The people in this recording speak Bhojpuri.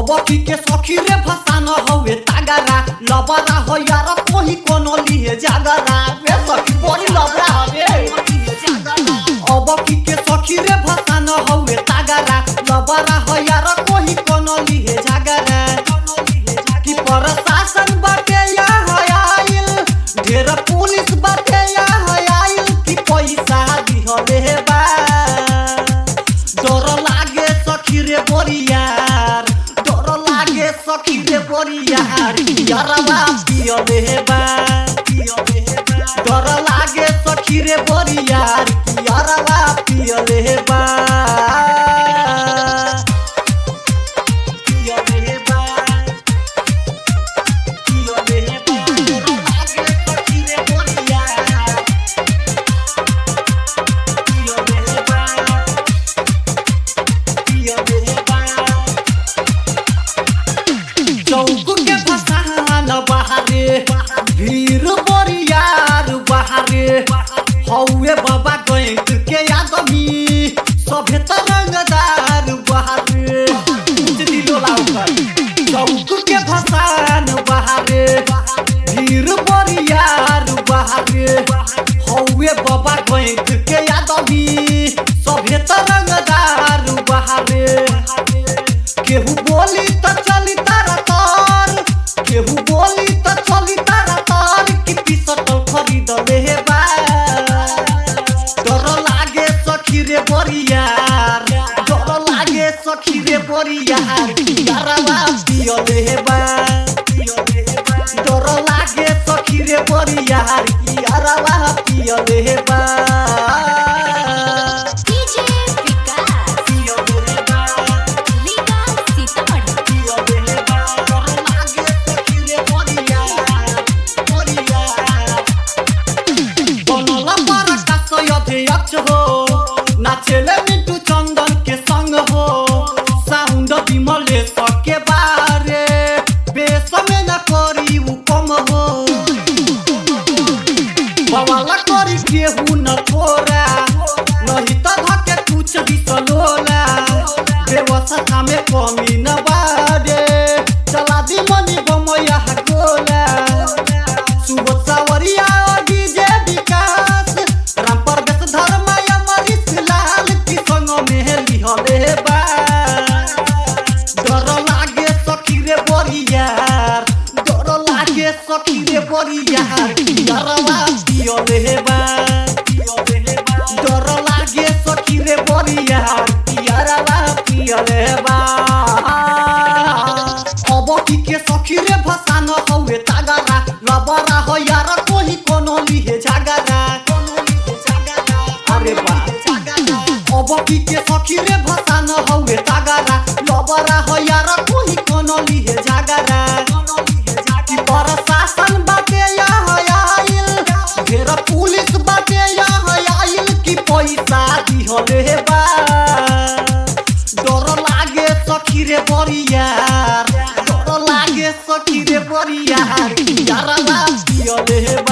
अबकी के सखी रे फसान हवे तागरा लबरा हो यार कोही कोनो लिहे जागरा रे सखी बड़ी लबरा हवे अबकी के सखी रे फसान हवे तागरा लबरा हो यार कोही कोनो लिहे जागरा कि प्रशासन बाटे या आइल ढेर पुलिस बाटे या आइल कि पैसा दिहले बा डर लागे सखी रे बोरियार डर लागे सखी रे बोरियार यारवा पियले बा डर लागे सखी रे बोरियार यारवा पियले बा पियले बा पियले बा डर लागे सखी रे बोरियार पियले बा चौक के फसान बहारे भीड़ बरियार बहारे हौए बाबा गैंक के आदमी सभे तरंगदार बहारे दिलो लाउकर चौक के फसान बहारे भीड़ बरियार बहारे हौए बाबा गैंक के आदमी सभे तरंगदार बहारे केहू बोली त चली तारा तार केहू बोली त चली तारा तार कि पिसटल खरीद ले बा डर लागे सखी रे बरियार डर लागे सखी रे बरियार यारवा पियले बा डर लागे सखी रे बरियार यारवा पियले बा डीजे विकास पियले बा लीगा सीतामढ़ी नाचेले मिंटू चंदन के संग हो साउंड विमले सके बारे बेस में न करी उ कम हो बवाला करी केहू न थोरा नहीं त धके कुछ बिसलोला व्यवस्था में कमी न बारे चला दी मनी बमया गोला सुबह सावरिया डीजे विकास राम परवेश धर्म अमरीश लाल की संग में लिहले बा डर लागे सखी रे बरियार डर लागे सखी रे बरियार डरवा पियले बा डर लागे सखी रे बरियार यारवा पियले बा अबकी के सखी रे भसान हौवे तागरा लबरा हो यार कोही कोनो लिहे जागरा अरे बा अबकी के सखी रे भसान हौवे तागरा लबरा हो यार कोही कोनो लिहे जागरा कि प्रशासन बाटे या आइल ढेर पुलिस बाटे या आइल कि पैसा दिहले बा डर लागे सखी रे बरियार डर लागे सखी रे बरियार यारवा पियले